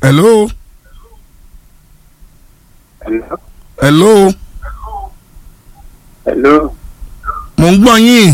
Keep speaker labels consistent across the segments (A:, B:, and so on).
A: hello
B: Hello.
A: hello
B: Hello.
A: mo ń gbọ́ yín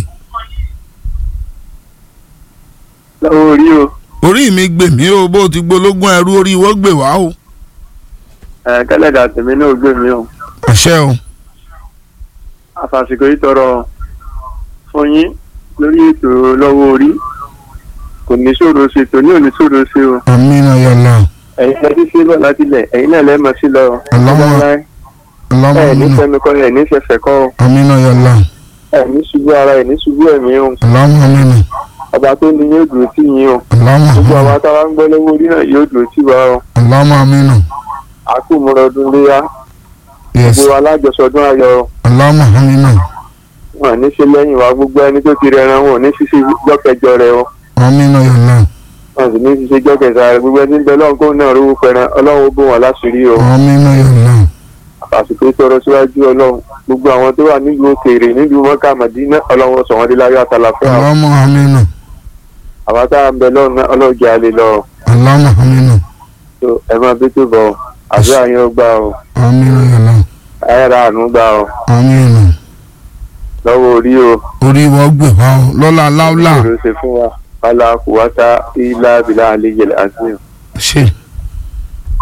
B: lọ́wọ́ orí o
A: orí mi gbè mí o bó ti gbológún ẹrú orí wọ́n gbè wá o
B: ẹ̀ kẹ́lẹ́dà tèmi náà gbé mi o
A: àṣẹ o
B: àfàsìkò yìí tọrọ fún yín lórí ètò lọ́wọ́ orí kò ní ṣòro ṣe tòní ò ní ṣòro ṣe o
A: amina yàlla
B: ẹ̀yin lẹ́ ti ṣe bọ̀ láti lẹ̀ ẹ̀yin náà lẹ́ mọ̀ sí lọ
A: Allahumma-
B: ẹ̀ ní
A: Allahumma
B: fẹ́mi kọ́ ẹ̀ ní fẹsẹ̀ kọ́ o
A: amina yàlla
B: ẹ̀ ní ṣubú ara ẹ̀ ní ṣubú ẹ̀mí o
A: Allahumma amina
B: ọba tó ní yóò dùn sí yín o
A: Allahumma
B: gbogbo àwọn
A: amina
B: táwa ń gbọ́ lọ́wọ́ orí náà yóò dùn sí wa o
A: Allahumma amina
B: àkùmọ̀rọ̀ ọdún léyà
A: yes
B: gbogbo alájọsọdún ayọ̀ o.
A: Allahumma amina
B: wọn ní ṣe lẹ́yìn wa gbogbo ẹni tó ti rẹran wọn ò ní ṣiṣẹ́ jọ́kẹjọ rẹ o
A: amina yàlla
B: wọn sì ní ṣiṣẹ́ jọ́kẹta rẹ gbogbo ẹni bẹ lọ́hùn kó náà rówó pẹran ọlọ́run ó bò wọn láṣìírí o
A: amina yàlla
B: àsìkò tọrọ síwájú ọlọ́run gbogbo àwọn tó wà nílùú òkèèrè nílùú mọ́kà màdínà ọlọ́run ó sọ wọn dé láyọ̀ àtàlàfẹ́ àwọn
A: Allahumma amina
B: àwọn tá à ń bẹ lọ́run náà ọlọ́run jẹ́ àlè lọ
A: Allahumma amina
B: tó ẹ máa bí tó bọ̀ àdúrà yín ó gbà o
A: amina yàlla
B: ayára àánú gbà o
A: amina
B: lọ́wọ́ orí o
A: orí wọ́n gbè wá o lọ́la láúlà
B: ìṣòro ṣe fún wa wàhálà kùwátá ilá bìlà àlejò àti
A: ṣe